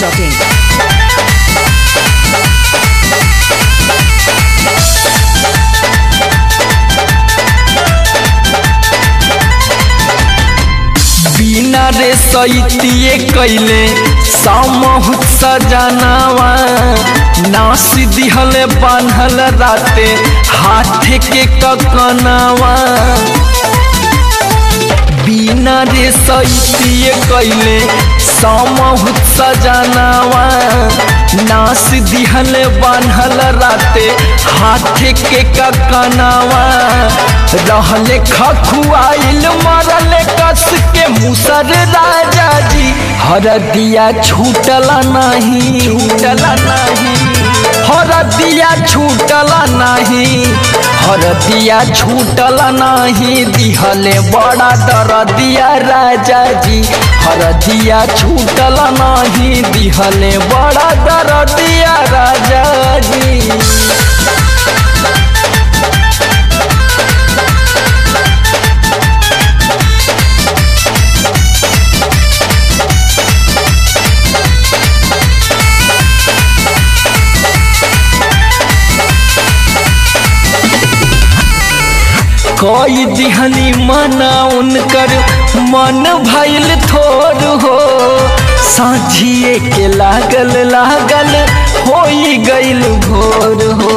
biharmasti.in बिना रे सैतिए कैले सामहुत सजनावा नास दिहले बान्हल राते हाथ के ककनावा बिना रे सैतिए कैले सामहुत सजनावा नास दिहले बान्हल राते हाथ के ककनावा रहले खखुआइल मरले कस के मुसर राजा जी हरदिया छूटला नहीं छूटला नहीं हरदिया छूटला नहीं हरदिया छूटला नहीं दिहले बड़ा दरदिया राजा जी हरदिया छूटला नहीं दिहले बड़ा दरदिया राजा जी कोई दिहनी मना उनकर मन भइल थोर हो साझिए के लागल लागल होई गइल भोर हो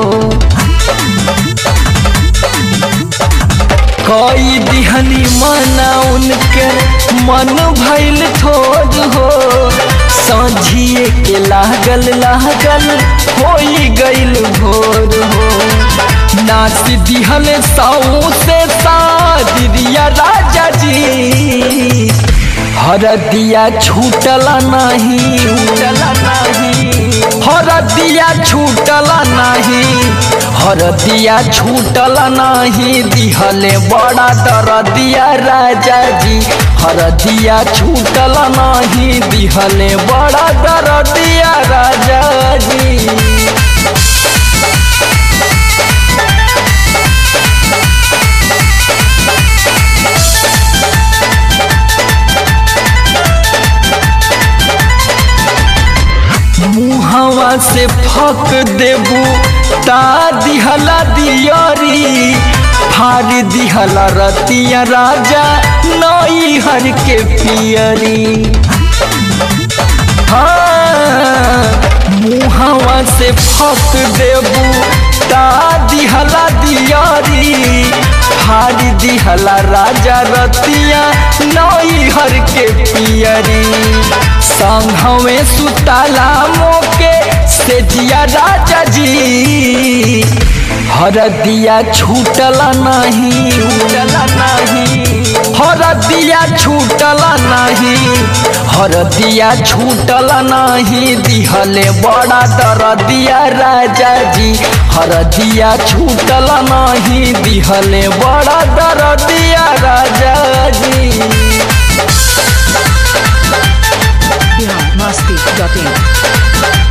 कोई दिहनी मना उनकर मन भइल थोर हो साझिए के लागल लागल होई गइल भोर हो नाच दिहल साऊ से सादिया राजा जी हरदिया छूटला नहीं छूटला नहीं हरदिया छूटला नहीं हरदिया छूटला नहीं दिहले बड़ा दरदिया राजा जी हरदिया छूटला नहीं दिहले बड़ा दरदिया राजा जी मुहवा से फक देबू ता दिहला दियरी फाड़ दिहला रतिया राजा नई हर के पियरी हाँ मुहवा से फक देबू ता दिहला दियरी फाड़ दिहला राजा रतिया नई हर के पियरी संघवे सुताला मोके से जिया राजा जी हरदिया छूटला नहीं छूटला नहीं हरदिया छूटला नहीं हरदिया छूटला नहीं दिहले बड़ा दरदिया राजा जी हरदिया छूटला नहीं दिहले बड़ा दरदिया राजा जी biharmasti.in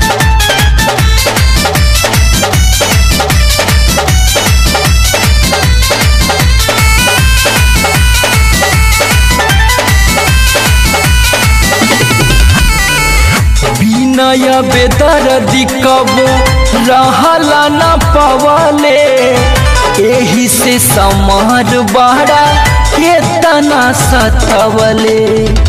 बिनय बेदर्दी कबो रहला न पवले एही से समार बड़ा केतना सतवले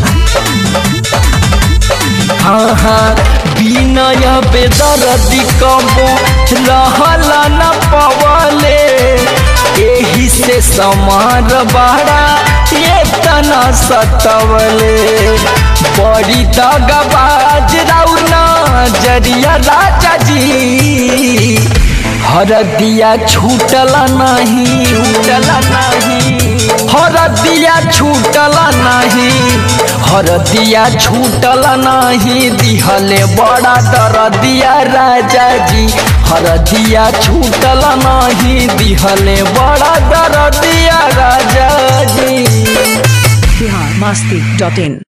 हाँ हाँ बिनय बेदर्दी कबो रहला न पवले एही से समार बड़ा केतना सतवले बड़ी दगबाज राउना जरिया राजा जी हरदिया छूटला नहीं छूटला नहीं हरदिया छूटला नहीं हरदिया छूटला नहीं दिहले बड़ा दरदिया राजा जी हरदिया छूटला नहीं दिहले बड़ा दरदिया राजा जी biharmasti.in